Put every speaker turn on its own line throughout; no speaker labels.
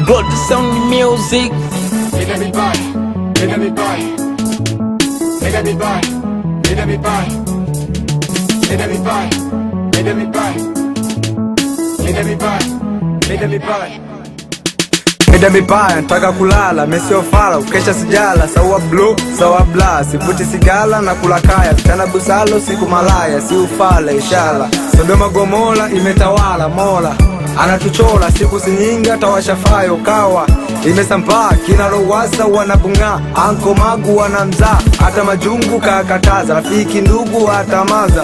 God sound music.
Let me buy, let me buy, let me buy, let me buy, let me buy, let me buy, let me buy, let me buy.
Mida mibaya nataka kulala mesiofala ukesha sijala sawa blu sawa bla sivuti sigala na kula kaya vitana busalo siku malaya si ufala ishala Sodoma Gomora imetawala mola anatuchola siku sinyingi atawashafayo kawa imesambaa kina Lowassa wanabung'aa anko magu wanamzaa hata majungu kakataza rafiki ndugu atamaza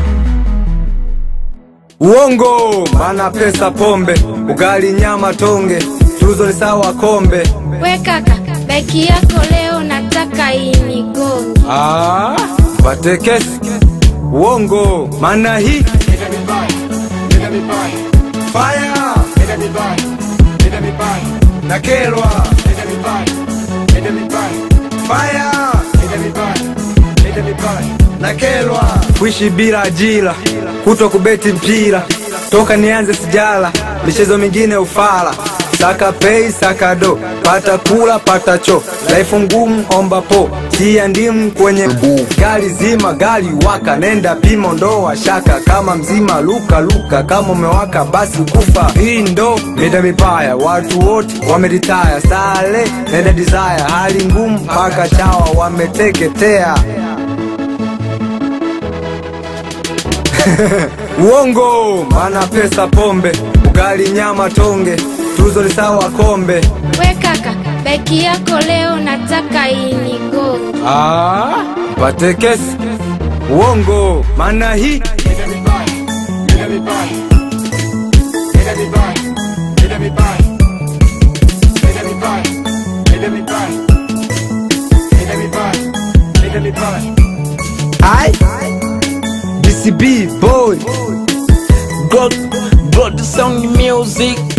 Uongo mana pesa pombe ugali nyama tonge tuzo ni sawa kombe
We kaka, beki yako leo nataka inigonge.
Ah, pate kesi uongo mana hii
Let me buy, let me buy,
fire
let me buy, let me buy,
na kelwa
let me buy, let me buy,
fire
let me buy, let me buy.
na kelwa kuishi bila ajira kuto kubeti mpira toka nianze sijala michezo mingine ufala saka pei saka do pata kula pata cho laifu ngumu omba po tia ndimu kwenye gari zima gari waka nenda pimo ndoa shaka kama mzima luka luka kama umewaka basi kufa hii ndo mida mipaya watu wote wameritaya sale nenda desire hali ngumu mpaka chawa wameteketea uongo mana pesa pombe ugali nyama tonge tuzo ni sawa kombe
We kaka, beki yako leo nataka inigonge.
ah, pate kesi uongo mana hii
Let me buy, let me buy, let me buy, let me buy, let me buy, let me buy, let me buy, let me buy.
ai DCB boy
God, God sound music.